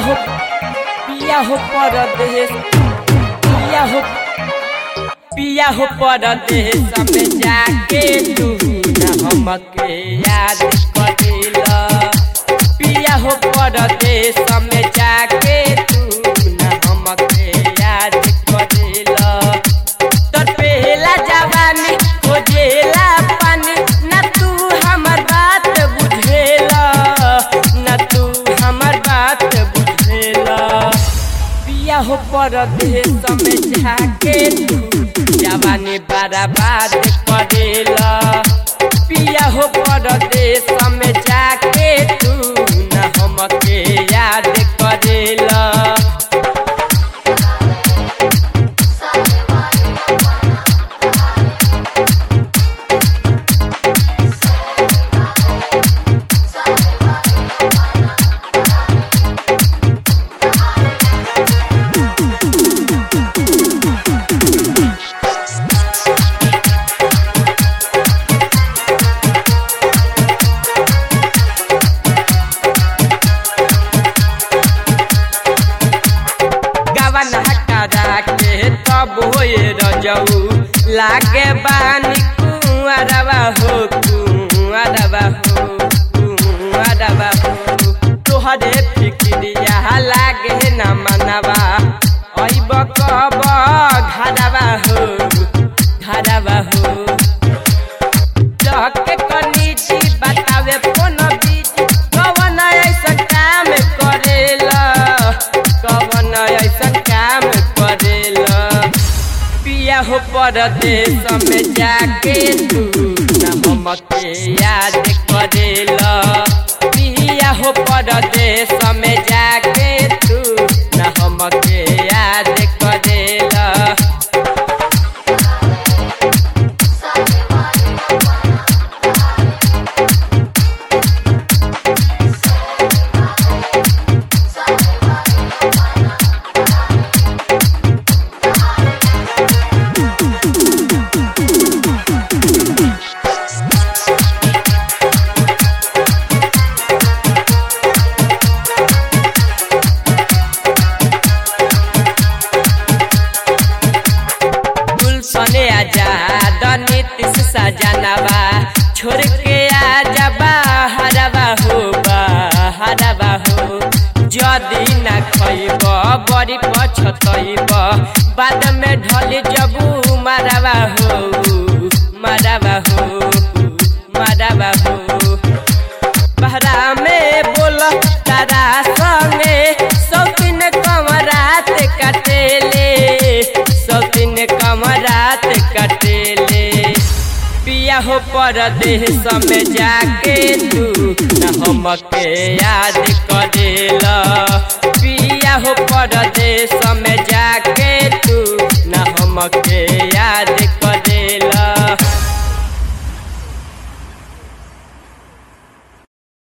हो पिया हो परदेश पिया हो पिया हो परदेश में जाके तू न हमके याद करेला पिया हो परदेश में जाके तू न हमके याद करेला तोर पहला जवानी खोजेला पानी न तू हमर बात बुझेला न तू हमर बात बुझेला पिया हो परदेश में जाके तू जवानी बर्बाद करेला पिया हो परदेश में जाके तू न हमके याद करेला गवन हटारा के तब होए रजऊ लागे बानी कुआरवा हो कुआरवा हो कुआरवा हो तोहरे फिक्रिया लागे न मनवा अइब कब घरवा हो घरवा हो जाके कनीची बतावे फोन बीच कवन ऐसा काम करेला कवन ऐसा काम करेला पिया हो परदेश में जाके तू न हमके याद करेला पिया हो परदेश में जाके तू न हमके याद करेला गुलशने आजाद नीतीश सजनवा छोड़ के आजा हरवा हो हरवा हो जदी न खइब बड़ी पछतइब बाद में ढल जबू मरवा हो मरवा हो मरवा हो बहरा में बोल तारा संगे सौतीन कमरात कटेले सौतीन कमरात कटेले पिया हो परदेश में जाके तू न हमके याद करेला पिया हो परदेश में जाके तू न हमके याद